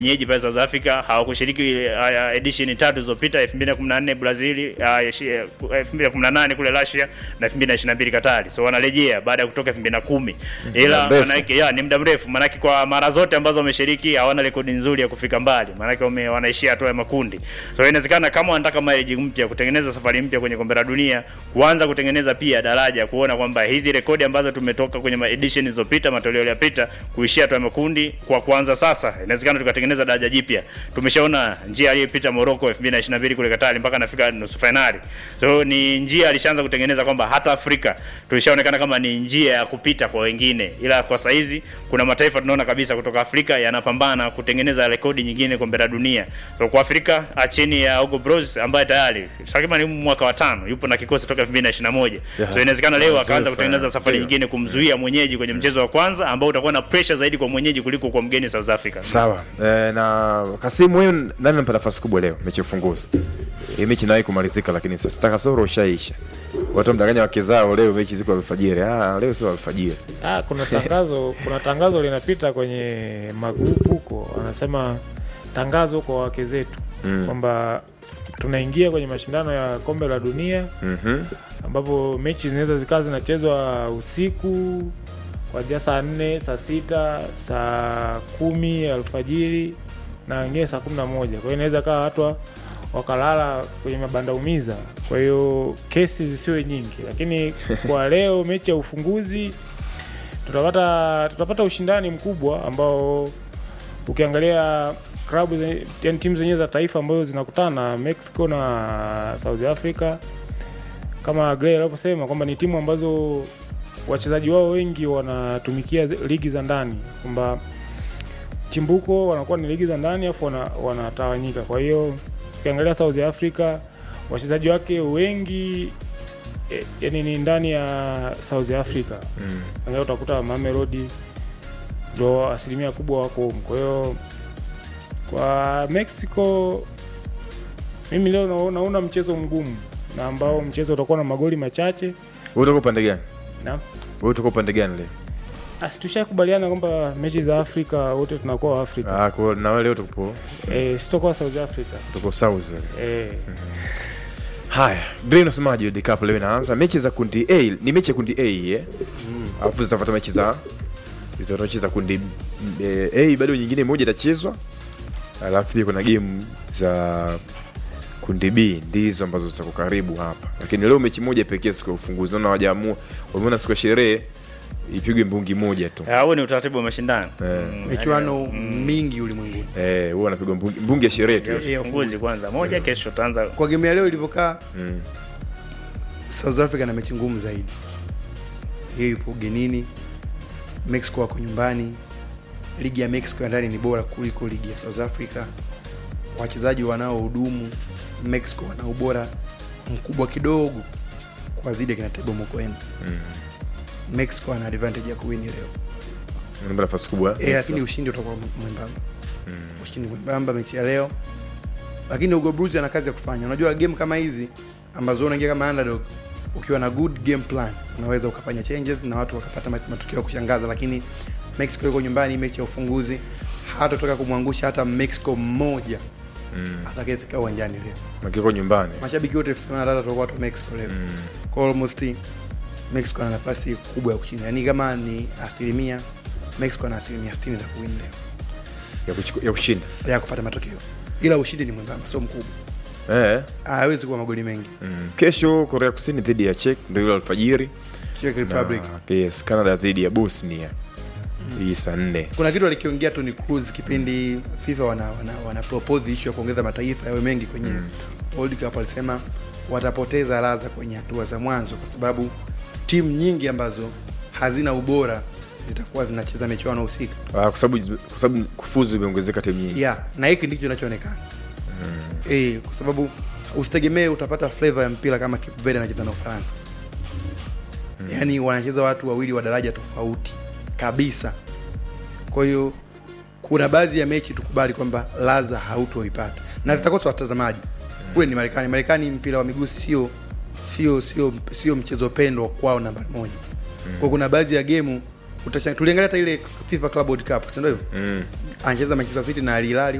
wenyeji pale South Africa hawakushiriki uh, edition tatu zilizopita 2014 Brazil, uh, 2018 kule Russia na 2022 Katari. So wanarejea baada ya kutoka 2010. Ila mrefu. manake ya ni muda mrefu, manake kwa mara zote ambazo wameshiriki hawana rekodi nzuri ya kufika mbali, manake wame, wanaishia hatua ya makundi. So inawezekana kama wanataka mileage mpya, kutengeneza safari mpya kwenye kombe la dunia, kuanza kutengeneza pia daraja, kuona kwamba hizi rekodi ambazo tumetoka kwenye ma edition zilizopita, matoleo yaliyopita, kuishia hatua ya makundi, kwa kuanza sasa, inawezekana tukatengeneza daraja jipya. Tumeshaona njia aliyopita Morocco 2022 kule Katari mpaka anafika nusu finali. So ni njia alishaanza kutengeneza kwamba hata Afrika tulishaonekana kama ni njia ya kupita kwa wengine, ila kwa saizi kuna mataifa tunaona kabisa kutoka Afrika yanapambana kutengeneza rekodi nyingine kombe la dunia. So kwa Afrika ah, chini ya Hugo Bros ambaye tayari takriban mwaka wa tano yupo na kikosi toka 2021. Yeah. So inawezekana leo Nzuri akaanza sana. kutengeneza safari Ndio. nyingine kumzuia mwenyeji kwenye mchezo wa kwanza ambao utakuwa na pressure zaidi kwa mwenyeji kuliko kwa mgeni South Africa. Sawa. E, na Kasimu wewe nani anampa nafasi kubwa leo mechi ya ufunguzi? Hii mechi inawahi kumalizika lakini sasa kasoro ushaisha. Watu mdanganya wake zao leo mechi ziko alfajiri. Ah, leo sio alfajiri. Ah, kuna tangazo kuna tangazo linapita kwenye magrupu huko, anasema tangazo kwa wake zetu Mm. kwamba tunaingia kwenye mashindano ya kombe la dunia Mhm. ambapo mechi zinaweza zikawa zinachezwa usiku kuanzia saa nne, saa sita, saa kumi alfajiri na wengine saa kumi na moja. Kwa hiyo inaweza kawa watu wa- wakalala kwenye mabanda umiza, kwa hiyo kesi zisiwe nyingi, lakini kwa leo mechi ya ufunguzi tutapata tutapata ushindani mkubwa ambao ukiangalia klabu zenye- yani timu zenyewe za taifa ambazo zinakutana Mexico na South Africa kama Gray alivyosema kwamba ni timu ambazo wachezaji wao wengi wanatumikia zi- ligi za ndani, kwamba chimbuko wanakuwa ni ligi za ndani afu wana, wanatawanyika. Kwa hiyo ukiangalia South Africa wachezaji wake wengi e, yani ni ndani ya South Africa Mm. angalau utakuta Mamelodi ndo asilimia kubwa wako humu. Kwa hiyo kwa Mexico mimi leo naona, naona mchezo mgumu na ambao mchezo utakuwa na magoli machache Wewe utakuwa upande gani? na Wewe utakuwa upande gani leo? asi tushakubaliana kwamba mechi za Afrika wote tunakuwa wa Afrika Ah, kwa na wewe leo tupo eh, sitokuwa South Africa tuko South. eh, Haya, Dre unasemaje World Cup leo inaanza? Mechi za kundi A, ni mechi ya kundi A eh? Alafu zitafuata mechi za hizo mechi za kundi eh, A bado nyingine moja itachezwa. Alafu pia kuna game za kundi B ndizo ambazo zitakuwa karibu hapa. Lakini leo mechi moja pekee siku ya ufunguzi. Naona hawajaamua. Wameona siku ya sherehe ipigwe mbungi moja tu. Ah, Huo ni utaratibu wa mashindano. Eh. Mm, michuano mingi ulimwenguni. Eh, huwa anapigwa mbungi, mbungi ya sherehe tu. ya ufunguzi kwanza moja, kesho tutaanza Kwa game ya leo ilivyokaa, Mm. South Africa na mechi ngumu zaidi. Hiyo ipo ugenini, Mexico wako nyumbani. Ligi ya Mexico ya ndani ni bora kuliko ligi ya South Africa. Wachezaji wanaohudumu Mexico wana ubora mkubwa kidogo kwa zidi ya kina Tebogo Mokoena. Mm. Mexico ana advantage ya kuwini leo. Naomba nafasi kubwa. Eh, lakini ushindi utakuwa mwembamba. Ushindi mwembamba mechi ya leo. Lakini Hugo Blues ana kazi ya kufanya. Unajua game kama hizi ambazo unaingia kama underdog ukiwa na good game plan unaweza ukafanya changes na watu wakapata mat- matukio ya kushangaza, lakini Mexico yuko nyumbani, mechi ya ufunguzi, hatatoka kumwangusha hata Mexico mmoja Mm. atakayefika uwanjani leo. Makiko nyumbani. Mashabiki wote elfu themanini na tatu watakuwa watu wa Mexico leo. Mm. Kwa almost Mexico ana nafasi kubwa ya kushinda, yaani kama ni asilimia Mexico ana asilimia 60 za kuwin leo Ya kuchukua ya kushinda. ya kupata matokeo, ila ushindi ni mwembamba, sio mkubwa, Eh. hawezi kuwa magoli mengi. Mm. Kesho Korea Kusini dhidi ya Czech ndio ile alfajiri. Czech Republic. Na, yes, Canada dhidi ya Bosnia. Hii saa nne. Kuna kitu alikiongea Toni Kroos kipindi FIFA wana, wana, wana propose issue ya kuongeza mataifa yawe mengi kwenye Mm. World Cup. Alisema watapoteza ladha kwenye hatua za mwanzo, kwa sababu timu nyingi ambazo hazina ubora zitakuwa zinacheza michuano husika. Ah, kwa sababu kwa sababu kufuzu imeongezeka timu nyingi. yeah, na hiki ndicho kinachoonekana eh, kwa sababu usitegemee utapata flavor ya mpira kama Cape Verde anacheza na Ufaransa yaani wanacheza watu wawili wa daraja tofauti kabisa. Kwa hiyo kuna baadhi ya mechi tukubali kwamba ladha hautoipata na zitakosa watazamaji. Kule ni Marekani. Marekani mpira wa miguu sio sio sio sio mchezo pendwa kwao namba moja. Kwa kuna baadhi ya gemu utashangaa, tuliangalia hata ile FIFA Club World Cup, si ndio hivyo? Mm. anacheza Manchester City na Al Hilal